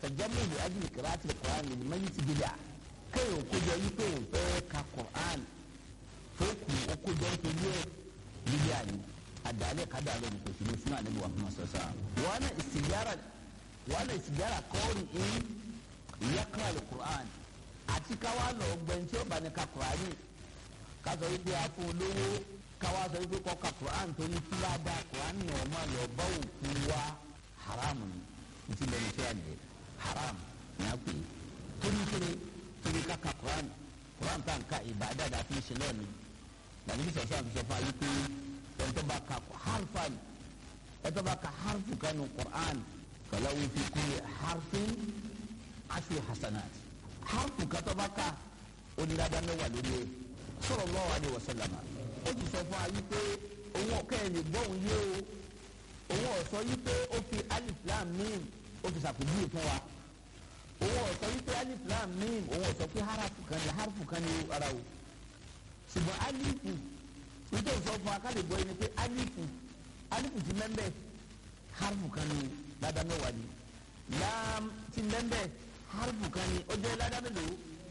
àtàjámù ìlú ajínigbé kìláàtì Qur'an lè má yí ti bídà kéèyàn kójọ yí pé òun fẹ́ ka Qur'an fóòkù okójọ nítorí ẹ̀ bídà ni àdàlẹ́ kádàlẹ́ ní kòsì ní sinú àdébò wàhùn sọ́sọ́ wọn náà ìsìgára wọn náà ìsìgára kọ́ọ̀rì in yaqra al-Qur'an àti káwá lọ gbẹ̀ntì ọba ní ka Qur'ani ká sọ wípé a fún olówó káwá sọ wípé kọ́ ka Qur'an torí fúlàdà Qur'an ní ọmọ lọ bá òkú wa haramu ni ntí lẹ́nu tí a lè haram ní a pè é torí kiri torí ká ka Qur'an Qur'an tá n ka ìbàdà dà fi ṣe lọ́ọ̀ni lànà bí sọ̀sọ́ àti sọ̀fọ̀ ayé pé ẹ̀tọ́ bá ka harfan ẹ̀tọ́ bá ka harfu kanu Qur'an falahu fi kulli harfin ashru hasanat harfu katọ́ bá ka onídàáda mẹ́wàá lórí ẹ̀ sallallahu alaihi wasallam ó ti sọ fún ayé pé òun ọ̀kẹ́ ẹ̀ lè gbọ́ òun yé o òun ọ̀sọ́ yí pé ó fi alif lam mim ó fi ṣàpèjúwe fún wa òun ọ̀sọ́ yí pé alif lam mim òun ọ̀sọ́ pé harafu kan ní harafu kan ní ara o ṣùgbọ́n alifu nítorí sọ fún wa ká lè gbọ́ yín ni pé alifu alifu ti mẹ́mbẹ́ harafu kan ní ládàá mẹ́wàá ni lam ti mẹ́mbẹ́ harafu kan ní ó jẹ́ ládàá mélòó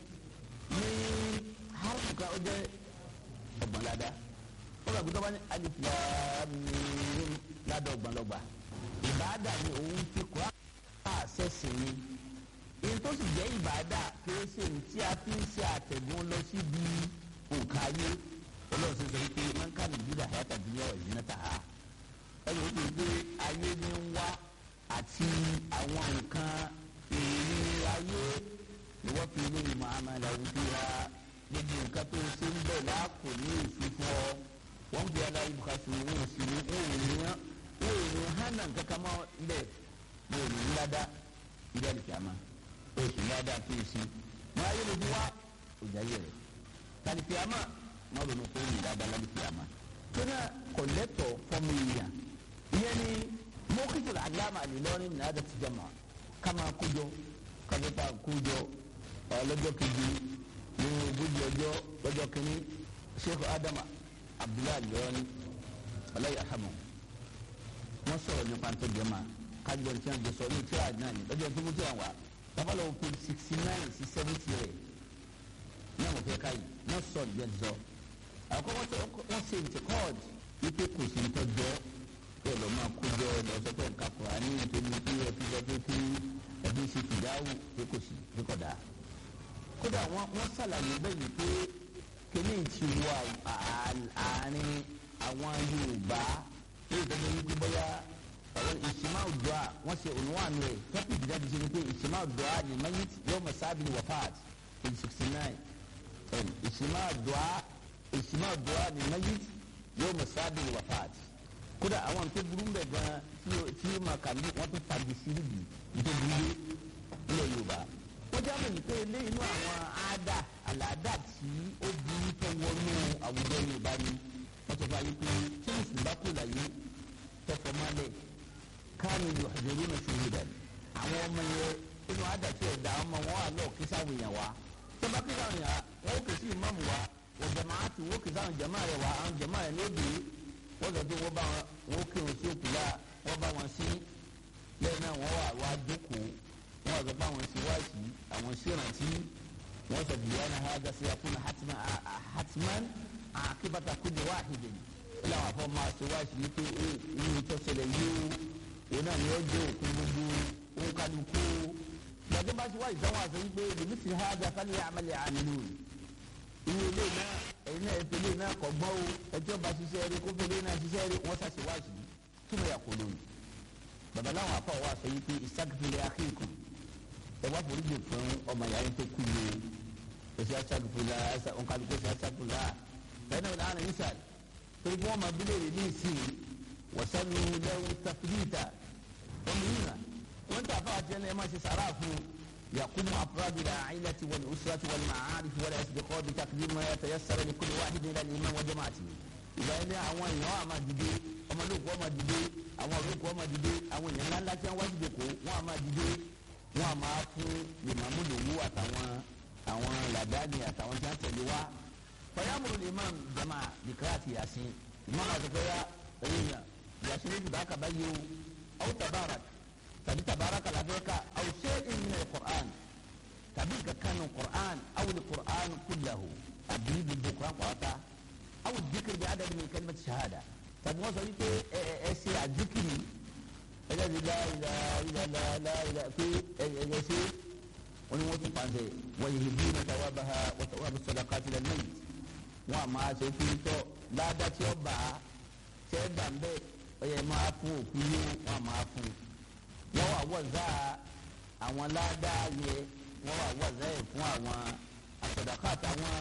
ní harafu kan ó jẹ́ ọgbọ̀n ládàá ó bá gbọ́dọ̀ bá ní alif lam mim ládọ́gbọ̀n lọ́gbà ìbáàdà ni òun fi kọ́ àṣẹ̀sìn ni èyí tó sì jẹ́ ìbáàdà kìí ṣe ní tí a fi ń ṣe àtẹ̀gùn lọ síbi òǹkà ayé ọlọ́run ṣe sọ pé máa ń ká ní ìdílé àyàtà ìdílé ọ̀ ìdílé tà á ẹni ó ti gbé ayé ní ń wá àti àwọn nǹkan èrè ayé ni wọ́n fi ilé ìmọ̀ àmàlà òbí wa gbogbo nǹkan tó ṣe ń bẹ̀ láàkó ní èso fún ọ wọ́n fi ala ibùkásí wọn ò sí ní wọn ò ní wọn ò ní hànà kankan mọ́ lẹ̀ wọn ò ní ńláda ilé àlùkìyàmá o sì ńláda tó o sí wọn ayé lójú wa òjà yẹ rẹ àlùkìyàmá wọn lò ní kó ní ńláda àlùkìyàmá tó náà kọ̀lẹ́tọ̀ fọ́mìlìyà ìyẹn ni mọ́kìtìlá aláma àlìlọ́rin ní adà ti jama kama kójọ kàmẹ́ta kójọ ọlọ́jọ́ kejì ní ogójì ọjọ́ lọ́jọ́ kìíní sheikh adama abdullahi lọ́ọ́ni ọlọ́yà hamu wọ́n sọ̀rọ̀ nípa tó jẹ́ máa kájọ tí wọ́n jẹ sọ ní tíra náà ní lọ́jọ́ tó mú tíra wá tábàlọ́ òkú sixty nine sí seventy rẹ̀ ní àwọn fẹ́ káyì wọ́n sọ jẹ́ zọ. àkọ́kọ́ tó wọ́n ṣe ní kọ́ọ̀d wípé kò sí nítọ́jọ́ bẹ́ẹ̀ lọ́ máa kójọ lọ́sọ̀tọ̀ nǹkan kùránì nítorí pé ẹbí sọ pé kí ẹbí ṣe fìdáwù pé kò sí pé kọ̀ dáa. kódà wọ́n ṣàlàyé bẹ́ẹ̀ ni pé kíní ti wọ àárín àwọn Yorùbá ní ìtọ́jú wípé bóyá àwọn ìṣìmá òdùá wọ́n ṣe ònúwànú ẹ̀ tọ́pìkì jáde ṣe ni pé ìṣìmá òdùá ni mayit yóò mọ̀ sábì ní wafat page sixty nine ìṣìmá òdùá ìṣìmá òdùá ni mayit yóò mọ̀ sábì ní wafat kódà àwọn tó burú bẹ̀ gan tí ó máa kàmí wọ́n tún fagi sí níbi nítorí burú nílẹ̀ Yorùbá wọ́n jábọ̀ ní pé ilé inú àwọn àádà àlàádà tí ó burú tó wọnú àwùjọ Yorùbá ni wọ́n sọ fún ayé pé tí mùsùlùmí bá kú láyé tọkọ mọ́lẹ̀ káàní yóò àjẹrú náà ṣòro dà àwọn ọmọ yẹn inú àádà tí ẹ̀dá ọmọ wọn wà lọ́ọ̀ kí sáwọn èèyàn wa tó bá kí sáwọn èèyàn wọn ó kè sí ìmáàmù wa wọ́n jẹ̀mọ́ àti wọ́n kì sáwọn jẹ̀mọ́ rẹ̀ wá àwọn jẹ̀mọ́ rẹ̀ lóde wọ́n sọ pé wọ́n bá wọn ó kírun sí òkú la wọ́n bá wọn sí lẹ́yìn náà wọ́n wà wá jókòó wọ́n sọ pé àwọn sí wáìsì àwọn sí ìrántí wọ́n sọ bìyà náà hàgà sí akúnà hatman àkíbàtà kúndé wáhìdì láwọn afọ máa ṣe wáìsì ní pé inú tó ṣẹlẹ̀ yìí o òun náà ni ó jẹ́ òkú gbogbo òun kálukú gbàgbé bá ṣe wáìsì táwọn àṣẹ wípé lèmi ti hàgà fálẹ̀ àmàlẹ̀ àmìlú inú ilé náà ẹ̀yin náà ẹ̀fẹ̀ ilé náà kọ̀ gbọ́n o ẹjọ́ bá ṣiṣẹ́ rí kó fẹ́lẹ́ náà ṣiṣẹ́ rí wọ́n ṣàṣẹ wáìsì kí ló yà kó lóyún babaláwọn afọ wa sọ yìí pé ìṣàkìfìlẹ̀ akéèkù ẹ wá foríjì fún ọmọ yàrá tó kú yìí ẹsẹ asagufula ẹsẹ ọkàlùkọ ẹsẹ asagufula fẹnẹ wọn àná yìí sàl torí bí wọn máa bí léèrè ní ìsìn wọsánù lẹwù tafidita wọn mú yìnyín wọn tà fún àjẹnẹ ẹ máa ṣe sàrà fún yakumu afurabila ayilati wal usrati wal ma'arif wal asdiqo bi takdim ma yatayassara li kulli wahidin ila al-iman wa jama'ati ìgbà yẹn ní àwọn èèyàn àmà dìde ọmọlúkọ ọmọ dìde àwọn olóko ọmọ dìde àwọn èèyàn ńláńlá tí wọn wá dìde kó wọn àmà dìde wọn àmà fún ìmàmú lòwú àtàwọn àwọn làdáni àtàwọn tí wọn tẹ̀lé wa fayamuru ni imam jama dikiraati yasin imam àtẹkọya ẹyìn yasin ní ibùdó akaba yìí o aw tabarak tàbí tabarak làbẹ́ka aw ṣe ìmìnà nínú Qur'an awul Qur'an kullahu àbí gbogbo Qur'an pàápàá awul dikiri bí adadi min kalimati shahada tàbí wọ́n sọ wípé ẹ ẹ ṣe àdìkiri ẹgbẹ́ ti la ìlà ìlà la la ìlà pé ẹgbẹ́ ṣe wọ́n ní wọ́n tún pàṣẹ wọ́n yìí bí ní tàwa bá ha wọ́n tàwa bí sọ̀dọ̀ káàtìlẹ̀ lẹ́yìn wọ́n a máa ṣe fún tọ́ ládàá tí ó bá tí ẹ gbà ń bẹ́ ọ yẹ máa fún òkú yó wọ́n a máa fún wọ́n wà wọ́zà àwọn ládàá yẹ wọ́n wà wọ́zà yẹ fún àwọn àsọ̀dọ̀kọ̀ àtàwọn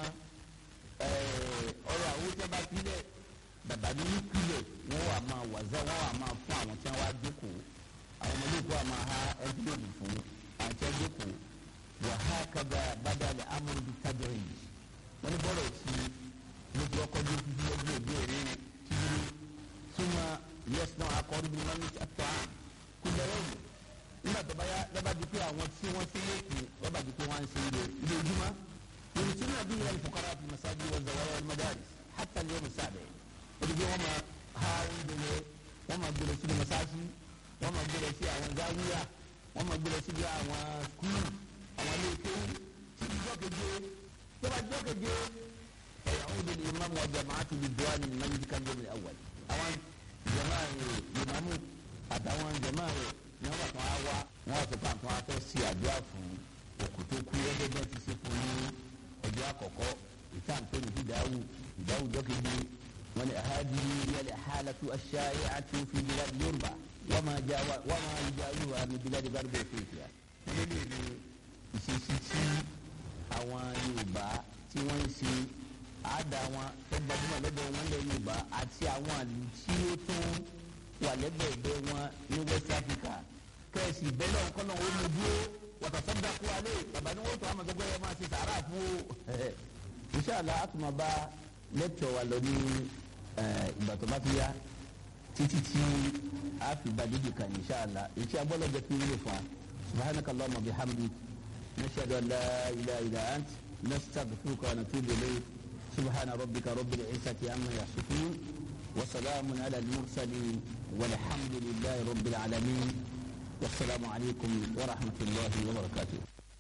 ọ̀rọ̀ àwọn tí a bá tilẹ̀ bàbá ní kílẹ̀ wọ́n wà máa wàzà wọ́n wà máa fún àwọn tí wọ́n wá jókòó àwọn ọmọdé kó wà máa ha ẹgbẹ́lódì fún àwọn tí wọ́n jókòó wà ha kaba badal amúlù bíi tábìlì yìí wọ́n ní bọ́ọ̀lù tí mo ti ọkọ̀ bí títí lọ́jọ́ òde òde títí súnmọ́ yẹ́sì náà akọ́rí bí wọ́n ní àtọ́ à kú lẹ́yìn yìí nígbà tó bá yá lọ́ba di pé àwọn tí wọ́n ti lókun lọ́ba di pé wọ́n ń ṣe ilé ilé ojúmọ́ yorùbá náà bí yẹn fukara fi masáájú wọn zọwọ́ wọn madaris hàtà lè mú sábẹ́ ebi wọn ma ha oúnjẹ yẹ wọn ma gbèrè sí masáàsì wọn ma gbèrè sí àwọn záwíyà wọn ma gbèrè sí àwọn skul àwọn ilé kéwù títí jọkeje tọba jọkeje ẹ àwọn òde ni imam wa jamaatu bi duwa ni manji kan jẹ mi awal àwọn jama yẹ imamu àtàwọn jama yẹ ní wọn bá tún á wá wọn wá sọ pé àtún á fẹ́ sí àdúrà fún òkùtò kú ẹgbẹ́ bẹ́ẹ̀ ti ṣe fún ní ọjọ́ àkọ́kọ́ ìtàn pé ní ìdáwù ìdáwù jọkeje wani hadi yali halatu ash-shai'atu fi bilad yorùbá wama jawa wama yujawiha min bilad garbi afrika wọ́n lè ní ìṣesí tí àwọn yorùbá tí wọ́n ń ṣe àádá wọn tó gbajúmọ̀ lọ́dọ̀ wọn lẹ̀ yorùbá àti àwọn àlù tí ó tún wà lẹ́gbẹ̀ẹ́gbẹ́ wọn ní west africa kẹ́ẹ̀sì bẹ́lẹ̀ ọ̀kọ́nà ó mú dúró wàtàsọ́dà kú alẹ́ bàbá ni wọ́n tó àmọ̀ tó gbẹ́yẹ máa ṣe sàárà fún o inṣàlá àtùmọ̀bá lẹ́tọ̀ wa lọ ní ìgbà tó bá ti yá títí tí a fi ba dídì kan inṣàlá ètí agbọ́lọ́jọ fi wúlò fún wa subhanaka allahumma bihamdik nashhadu an la ilaha illa ant nastaghfiruka wa natubu ilayk subhana rabbika rabbil izzati amma yasifun wa salamun ala al-mursalin walhamdulillahi rabbil alamin wasalaamu alaykum wa rahmatulahi wa barakatuh.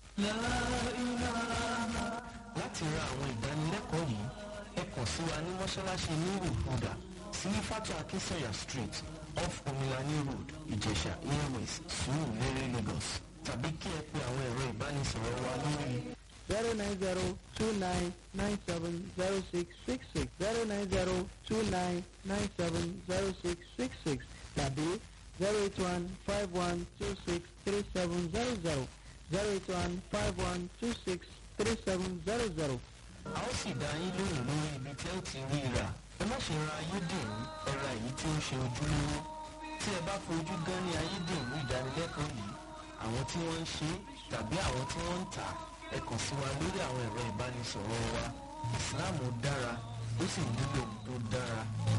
láti ra àwọn ìdánilẹ́kọ̀ọ́ yìí ẹ kàn sí wa ní mọ́ṣáláṣí nuru huda sí fatu akínsẹ̀yà street off omilani road ìjẹ̀ṣà airways sùúrù lérè lagos tàbí kí ẹ pe àwọn ẹ̀rọ ìbánisọ̀rọ̀ wa lórí. zero nine zero two nine nine seven zero six six six zero nine zero two nine nine seven zero six six six tàbí zero eight one five one two six three seven zero zero zero eight one five one two six three seven zero zero. a ó sì dá yín lóhùn lórí ibi tí ẹ ti rí i rà ẹ má ṣe ra ayédèrú ẹ ra èyí tí ó ṣe ojúlówó tí ẹ bá fojú gan ní ayédèrú ìdánilẹ́kọ̀ọ́ yìí àwọn tí wọ́n ń ṣe tàbí àwọn tí wọ́n ń tà ẹ kàn sí wa lórí àwọn ẹ̀rọ ìbánisọ̀rọ̀ wa ìsìláàmù dára ó sì nílò tó dára.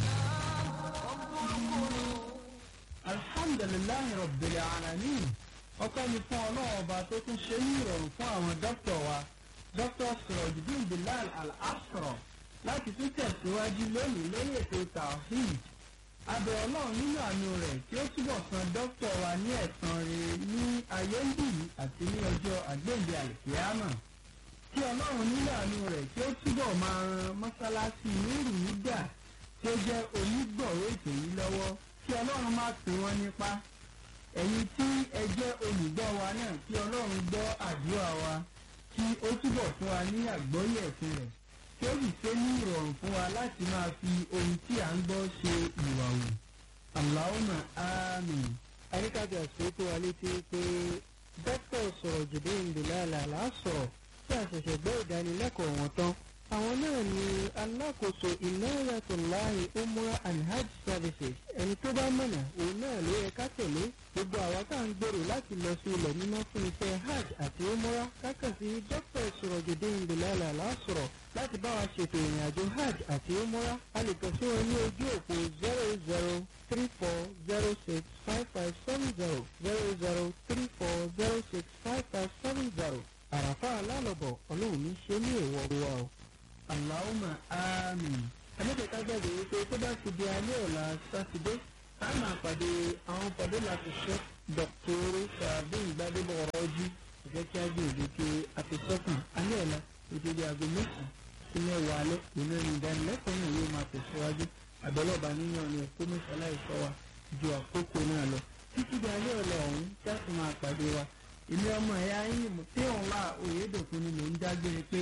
alhamdulilayi rabbil alamin ọpẹ́ ni fún ọlọ́run ọba tó tún ṣe ní ìrọ̀rùn fún àwọn dókítà wa dókítà sirojudin bilal al-asra láti tún tẹ̀síwájú lónìí lórí ètò tawhid abẹ ọlọ́run nínú àánú rẹ̀ tí ó túbọ̀ san dókítà wa ní ẹ̀san rere ní ayé ń bì yìí àti ní ọjọ́ àgbéǹde àlìkíyàmà kí ọlọ́run nínú àánú rẹ̀ tí ó túbọ̀ máa ran mọ́sálásí nírù nígbà tí ó jẹ́ onígbọ̀wọ́ ètò yìí lọ́wọ́ kí ọlọ́run má pín wọ́n nípa ẹ̀yin tí ẹ jẹ́ olùgbọ́ wa náà kí ọlọ́run gbọ́ àdúrà wa kí ó túbọ̀ fún wa ní àgbọ́yé ẹ̀sìn rẹ̀ kí ó sì ṣe ní ìrọ̀rùn fún wa láti máa fi ohun tí à ń gbọ́ ṣe ìwà wò. Allahumma àmín. Àríkàjà ṣe tó wa létí pé dókítà sọ̀rọ̀ jùdé ìdílé àlàásọ̀rọ̀ tí a ṣẹ̀ṣẹ̀ gbọ́ ìdánilẹ́kọ̀ọ́ wọn tán. Àwọn náà ni alákòóso Inayatullahi Umrah and Hajj Services. Ẹni tó bá mọ̀nà òun náà ló yẹ ká tẹ̀lé. Gbogbo àwa tá à ń gbèrò láti lọ sí ilẹ̀ mímọ́ fún iṣẹ́ Hajj àti Umrah kákàn sí dókítà Sọ̀rọ̀jòdé ìdílé àlàásọ̀rọ̀ láti bá wa ṣètò ìrìn àjò Hajj àti Umrah. A lè kàn sí wọn ní ojú òpó zero zero three four zero six five five seven zero zero zero three four zero six five five seven zero. Àràfà alálọ̀bọ̀ ọlọ́run ní ṣe ní èèwọ̀ wa o. Allahumma àmín. Ẹlẹ́dẹ̀ẹ́ká gbàgbé wípé tó bá ti di alẹ́ ọ̀la Sátidé, a máa pàdé àwọn pàdé láti ṣe Dr. Sàbí Ìgbàdébọ̀ ọ̀rọ̀ ọjí. Ìjẹ́ kí á gbé ìdíkẹ́ àfisọ́kàn alẹ́ ọ̀la òjòjì aago mẹ́sàn-án sí mẹ́wàá alẹ́ ìlú ẹni ìdánilẹ́kọ̀ọ́ náà yóò máa tẹ̀síwájú àbẹ̀lọ́ba níyàn ni ẹ̀kọ́ mẹ́sàlá ìsọ wa ju àkókò náà lọ títí di alẹ́ ọ̀la ọ̀hún jáde máa pàdé wa èmi ọmọ ẹ̀yà yín tí òun wà òyedòkun ni mò ń dágbére pé